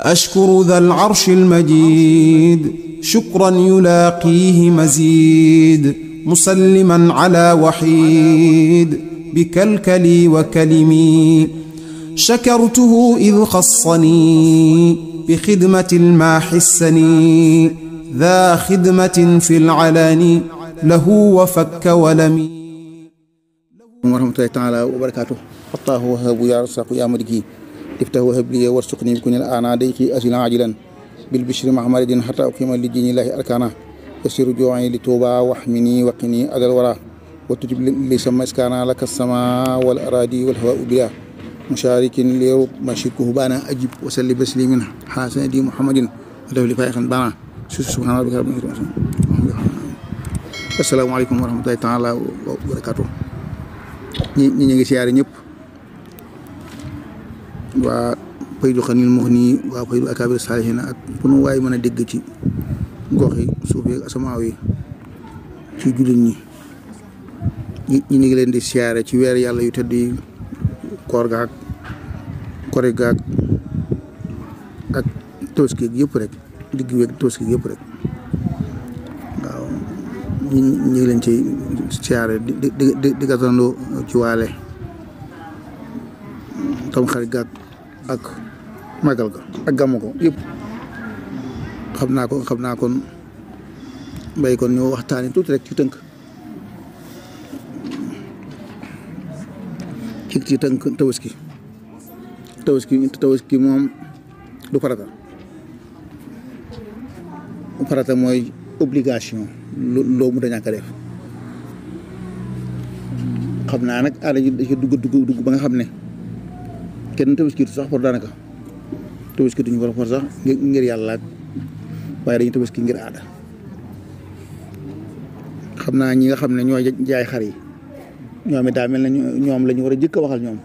أشكر ذا العرش المجيد شكرا يلاقيه مزيد مسلما على وحيد بكلكلي وكلمي شكرته إذ خصني بخدمة الماح السني ذا خدمة في العلان له وفك ولمي ورحمة الله تعالى وبركاته الله وهب يا رزاق يا ملكي افتح وهب لي وارزقني بكون الآن ضيقي أزلا عاجلا بالبشر مع مرض حتى أقيم لدين الله أركانا يسير جوعي لتوبة واحمني وقني أدى الورى وتجب لي سما إسكانا لك السماء والأراضي والهواء بلا مشارك ليرب ما شركه بانا أجب وسلي بسليم حسن دي محمد له لفائقا بانا سبحان ربك رب العزة السلام عليكم ورحمة الله تعالى وبركاته ñi ñi ñu ngi siyaare ñëpp waa Paydu Xanil Muxni waa Paydu Akaabir Saalihiin ak fu nu waay mën a dégg ci gox yi suuf yi ak asamaaw yi ci jullit ñi ñi ñu ngi leen di siyaare ci weer yàlla yu tëdd yi koor gaag kori gaag ak tabaski yëpp rek digg weeg tabaski yëpp rek waaw ñi ñu ngi leen ci siyaare di di di di gàttandoo ci waale tam xarit gaag ak magal ga ak gàmmu ko yëpp xam naa ko xam naa kon mbay kon ñoo waxtaani tuuti rek ci tënk ci ci tënk tabaski tabaski tabaski moom du farata farata mooy obligation loo mu dañàkk def xam naa nag aada ji da ci dugg dugg dugg ba nga xam ne kenn tabaskitu sax pour daanaka tabaskituñu ko for sax ngir yàlla waaye dañu tabaski ngir aada xam naa ñi nga xam ne ñoo jaay xar yi ñoom it daa mel ne ñoom la ñu war a jëkk a waxal ñoom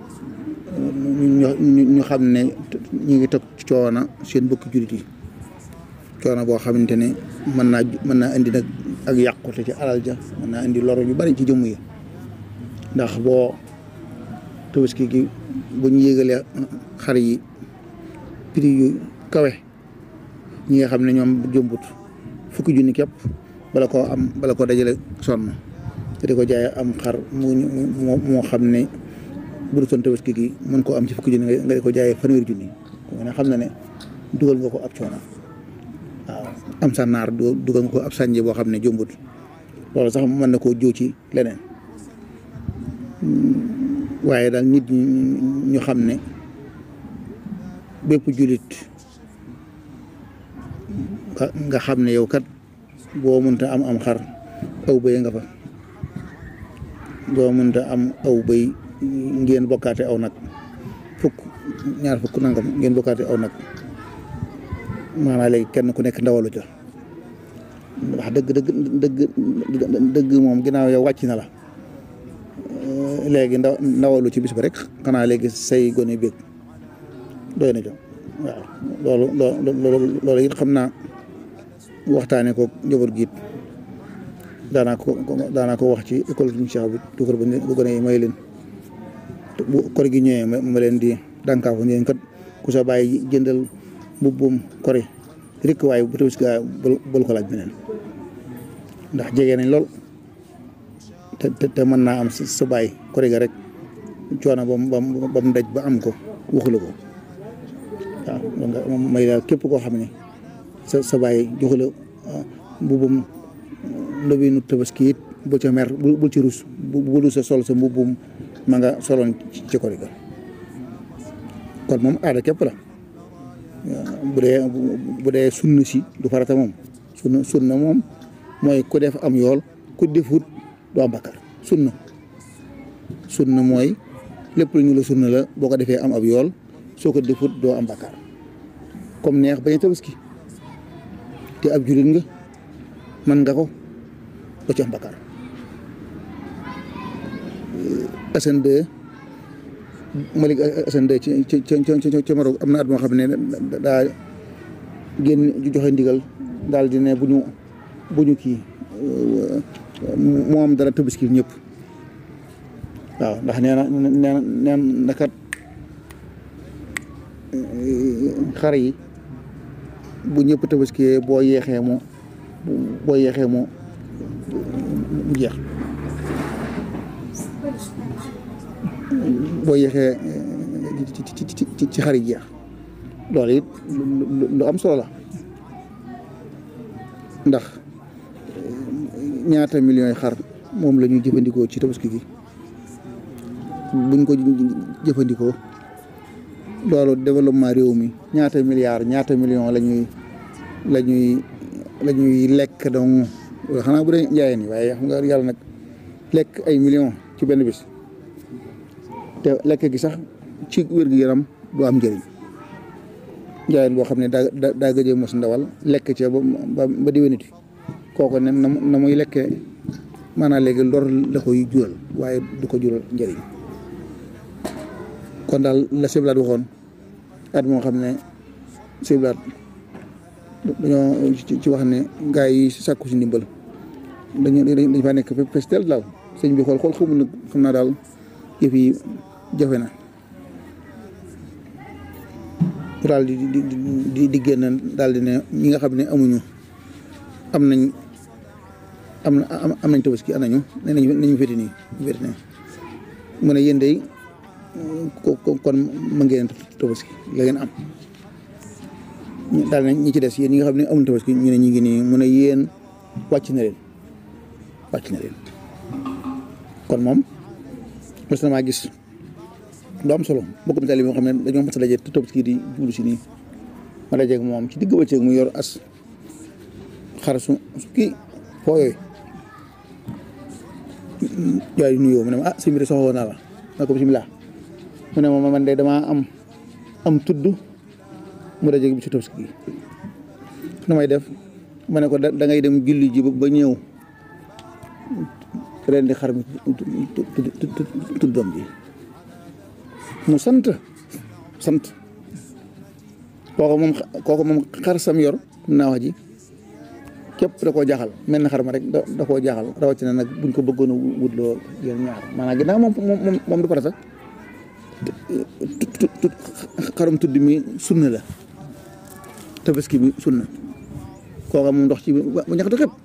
ñu xam ne ñu ngi toog coono seen bokki jullit yi coono boo xamante ne mën naa mën naa indi nag ak yàqute ci alal ja mën naa indi loro yu bari ci jëmm yi ndax boo tabaski gi bu ñu yégalee xar yi prix yu kawe ñi nga xam ne ñoom jëmbut fukki junni képp bala koo am bala koo dajale sonn te di ko jaay am xar mu moo xam ne bu dul son tabaski gi mën koo am ci fukki junni nga di ko jaayee fanweeri junni ko ne xam na ne dugal nga ko ab coono waaw am sa naar dugal nga ko ab sànje boo xam ne jëmbut loolu sax mën na koo jiw ci leneen waaye daal nit ñi ñu xam ne bépp jullit nga xam ne yow kat boo mënta am am xar aw bëy nga fa boo mënta am aw bëy ngeen bokkaate aw nag fukk ñaar fukk nangam ngeen bokkaate aw nag maanaam léegi kenn ku nekk ndawalu ca wax dëgg dëgg dëgg dëgg moom ginnaaw yow wàcc na la léegi ndaw ndawalu ci bis ba rek xanaa léegi say gone bég doy na jox waaw loolu loolu loolu it xam naa waxtaanee ko njaboot gi it daanaa ko daanaa ko wax ci école suñu Cheikh bi tuukar ba gone yi may leen bu kor gi ñëwee ma leen di dànkaafu ñeen kat ku sa bàyyi jëndal mbubbum kori rek waaye bu tabaski gaa bul ko laaj beneen ndax jege nañ lool te te mën naa am sa bàyyi kori ga rek coono ba mu ba mu daj ba am ko waxula ko waaw donc may daal képp koo xam ne sa sa bàyyi joxu la mbubum ndobinu tabaski it bu ca mer bul ci rus bu lu sa sol sa mbubum ma nga soloon ci kori ga kon moom aada képp la bu dee bu dee sunna si du farata moom sunna sunna moom mooy ku def am yool ku defut doo am bakkar sunna sunna mooy lépp lu ñu la sunna la boo ko defee am ab yool soo ko defut doo am bakkar comme neex bañ a tabaski te ab jullit nga man nga ko doo ci am bakkar Assane 2 Malick Assane 2 ci ci ci ci Maroc am na at moo xam ne daa génn joxe ndigal daal di ne bu ñu bu ñu kii moom dara tabaski ñëpp waaw ndax nee na nee na nee na kat xar yi bu ñëpp tabaskiyee boo yeexee mu boo yeexee mu mu jeex boo yeexee ci ci ci ci xar yi jeex loolu it lu am solo la ndax ñaata millions yi xar moom la ñuy jëfandikoo ci tabaski gi buñ ko jëfandikoo loolu développement réew mi ñaata milliards ñaata millions la ñuy la ñuy la ñuy lekk donc xanaa bu dee njaayeen yi waaye xam nga yàlla nag lekk ay millions ci benn bis te lekk gi sax ci wér-gu-yaram du am njëriñ njaayeen boo xam ne daa daa gëjee mos ndawal lekk ca ba ba déwéniti kooku ne na muy lekkee maanaam léegi lor la koy jural waaye du ko jural njëriñ kon daal la siblaat waxoon at moo xam ne siblaat dañoo ci wax ne gaa yi sàkku si ndimbal dañu dañ faa nekk festel daal sëñ bi xool xool xamul nag xam naa daal yëf yi jafe na daal di di di di génn daal di ne ñi nga xam ne amuñu am nañ am na am nañ tabaski anañu ne nañu nañu féeti nii féeti nii mu ne yéen day kon ma ngeen tabaski la ngeen am daal nañ ñi ci des yéen ñi nga xam ne amuñ tabaski ñu ne ñu ngi nii mu ne yéen wàcc na leen wàcc na leen kon moom mos na maa gis lu am solo mbokk mi taal yi moo xam ne dañoo mos a daje te tabaski di jublu si nii ma dajeeg moom ci digg bëccëg mu yor as xar su kii foo yooyu yaay nuyoo mu ne ma ah si mbiri soxla naa la ma ko bisimilah mu ne ma man de damaa am am tudd mu dajeeg bi ci tabaski gi nu may def ma ne ko da ngay dem julli ji ba ñëw ren di xar mi tuddam bi mu sant sant kooku moom kooku moom xar sam yor naa wax ji képp da koo jaaxal mel na xar ma rek da koo jaaxal rawatina nag buñ ko bëggoon a wutloo yéen ñaar maanaam ginnaaw moom moom moom du farata xarum tudd mi sunna la tabaski bi sunna kooka moom ndox ci ba ñaxatu xëpp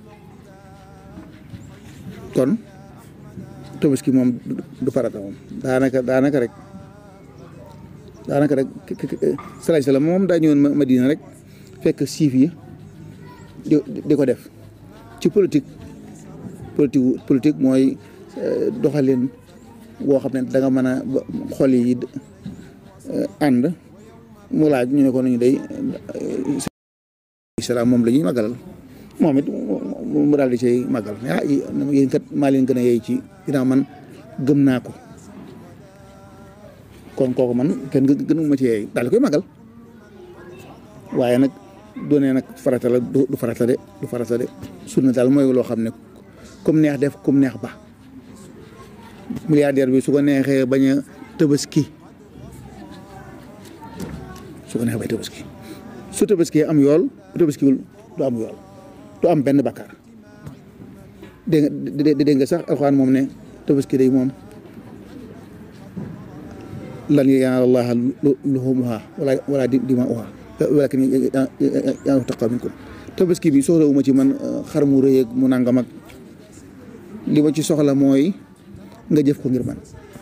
kon tabaski moom du farata moom daanaka daanaka rek daanaka rek salaay salaam moom daa ñëwoon Madina rek fekk siif yi di di ko def ci politique politique politique mooy doxalin boo xam ne da nga mën a xol yi ànd mu laaj ñu ne ko nañu day salaam moom la ñuy màggalal moom it mu daal di cay màggal ah yéen kat maa leen gën a yey ci ginnaaw man gëm naa ko kon kooku man kenn gënu ma ci yey daal di koy màggal waaye nag doonee nag farata la du farata de du farata de sunna daal mooy loo xam ne comme neex def comme neex ba milliardaire bi su ko neexee bañ a tabaski su ko neexee bay tabaski su tabaski am yool bu tabaskiwul du am yool du am benn bakkaar dégg nga dégg nga sax alxuraan moom ne tabaski day moom lan yanaala llaaha luhuumuhaa wala wala dimaa'uhaa walaakin yanaaluhu taqwa minkum tabaski bi soxlawuma ci man xar mu rëy ak mu nangam ak li ma ci soxla mooy nga jëf ko ngir man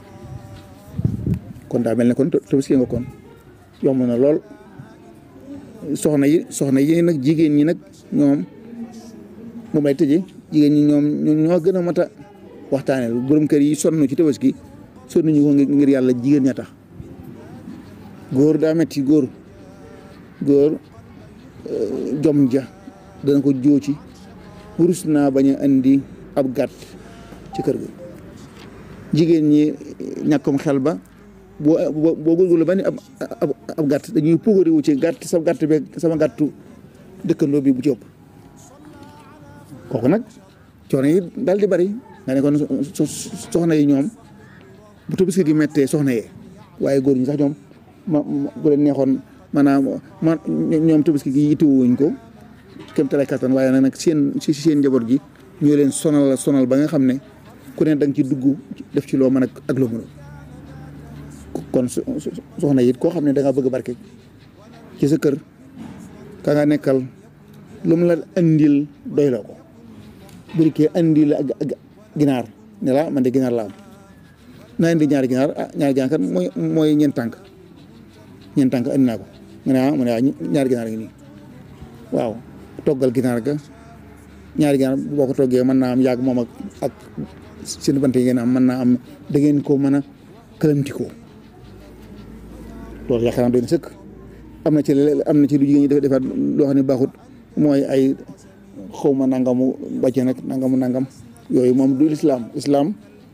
kon daa mel ne kon tabaski nga kon yomb na lool soxna yi soxna yi nag jigéen ñi nag ñoom moom lay tëjee jigéen ñi ñoom ñoo gën a mat a waxtaanee borom kër yi sonn ci tabaski sonn ñu ko ngir yàlla jigéen ña tax góor daa metti góor góor jom ja dana ko jóoci wurus naa bañ a andi ab gàtt ci kër ga jigéen ñi ñàkkum xel ba boo boo góorgóorlu ba ni ab ab gàtt dañuy pugariwu ci gàtt sa gàtt beeg sama gàttu dëkkandoo bi bu ci ëpp kooku nag coono yi daal di bari nga ne kon soxna yi ñoom bu tabaski gi mettee soxna yee waaye góor ñi sax ñoom ma bu leen neexoon maanaam ma ñoom tabaski gi yitewuñ ko kem talay kattan waaye nag seen si seen njaboot gi ñoo leen sonal sonal ba nga xam ne ku ne da nga ci dugg def ci loo mën ak loo mënul kon soxna it koo xam ne da nga bëgg barke ci sa kër ka nga nekkal lu mu la andil doy la ko bu dikkee andi la ak ginaar ne la man de ginaar la am naa indi ñaari ginaar ah ñaari ginaar kat mooy mooy ñeent tànk ñeent tànk andi naa ko nga ne ah mu ne ah ñaari ginaar ngi nii waaw toggal ginaar ga ñaari ginaar boo ko toggee mën naa am yàgg moom ak ak seen bant yi ngeen am mën naa am da ngeen ko mën a këlamtikoo loolu yaakaar naa doy na sëkk am na ci am na ci lu jigéen ñi dafa defaat loo xam ne baaxut mooy ay xaw ma nangamu bàcce nag nangamu nangam yooyu moom du lislaam islaam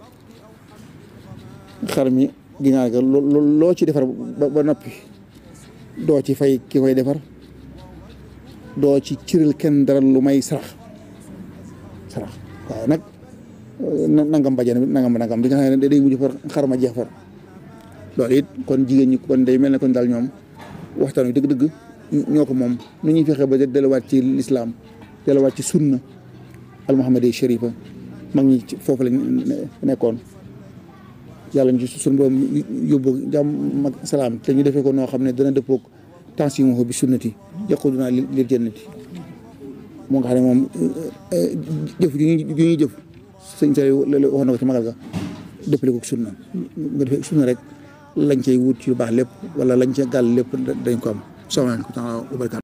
xar mi ginaar ga loo ci defar ba noppi doo ci fay ki koy defar doo ci cëral kenn dara lu may sarax sarax waaye nag nangam bàjjen nangam nangam di nga xam ne day mujj far xar ma jeex far loolu it kon jigéen ñi kon day mel ne kon daal ñoom waxtaan wi dëgg-dëgg ñoo ko moom nu ñuy fexe ba delluwaat ci lislaam delluwaat ci sunna al muhammadi sharifa mag ñi foofu lañ nekkoon yàlla ñu ci suñu borom yóbbu jàmm ak salaam te ñu defee ko noo xam ne dana dëppoog tension bi sunnati yaquduna lil jannati moo nga xam ne moom jëf ju ñuy jëf sëñ sa wax na ko ci magal ga dëppale ko sunna nga defee sunna rek lañ cay wut ci lu baax lépp wala lañ ca gàll lépp dañ ko am salaamaaleykum wa barakaatu